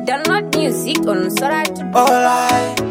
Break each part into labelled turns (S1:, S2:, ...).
S1: Download music on Sora to
S2: Alright.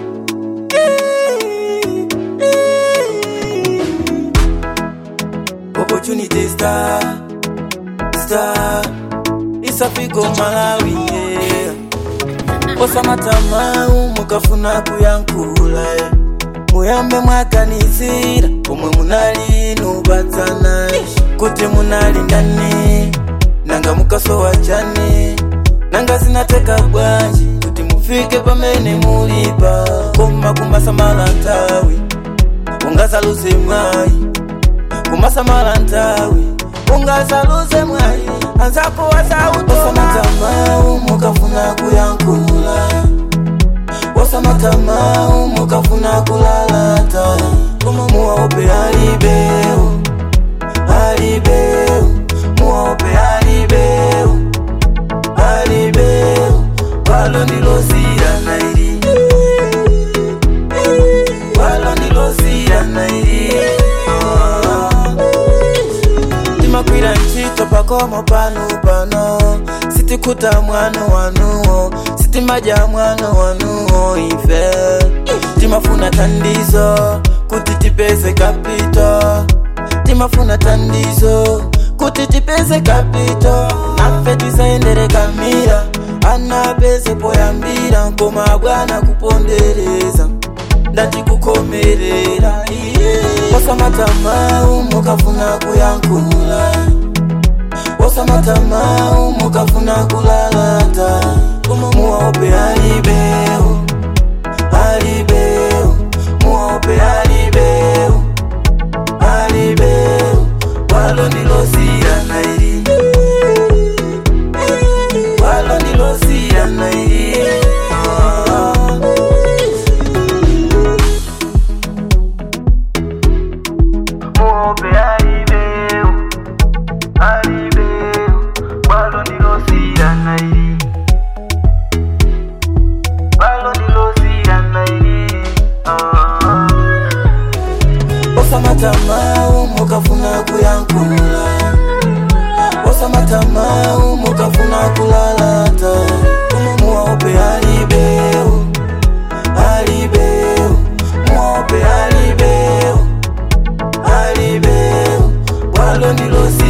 S2: Opportunity star, star. Isafiko Malawi, yeah. Osamatama mukafuna kuyankula yeah. muyambe mwakanizira omwe munali nubatsana kuti munali ndani nanga mukasowa chani nanga zinateka bwanji kuti mufike pamene mulipa koma kumasamala ntawi ungazaluze mwayi kumasamala ntawi ungazaluze mwayi anzako wasautomatamau mukafuna kuyankula wasamatamau mukafuna kulalata koma muwaope alibeu alibeu muwaope alibeu alibeu walo ndilozira nairi walo ndilozira nairi timakwira ntchito pakomo pano pano sitikuta mwano wanuwo sitimadya mwano wanuwo ife timafuna tandizo kuti tipeze kapito timafuna tandizo kuti tipeze kapito nafe tisaendere kamira anapeze poyambira koma bwana kupondereza ndati kukomerera wasamatamau mukafuna kuyankula wasamatamau mukafuna kulalata koma muwaope alibeu alibeu muwaope alibeu alibeu walo ndilozira nairi walo ndilozira nairi oh. muope alibeu alibeu balo ndilosira nairi balo ndilosira nairi osamatamau mukafuna kuyankula osamatamau mukafuna kulalata muwaope alibeu alibeu muwaope alibeu alibeu walo ndilosi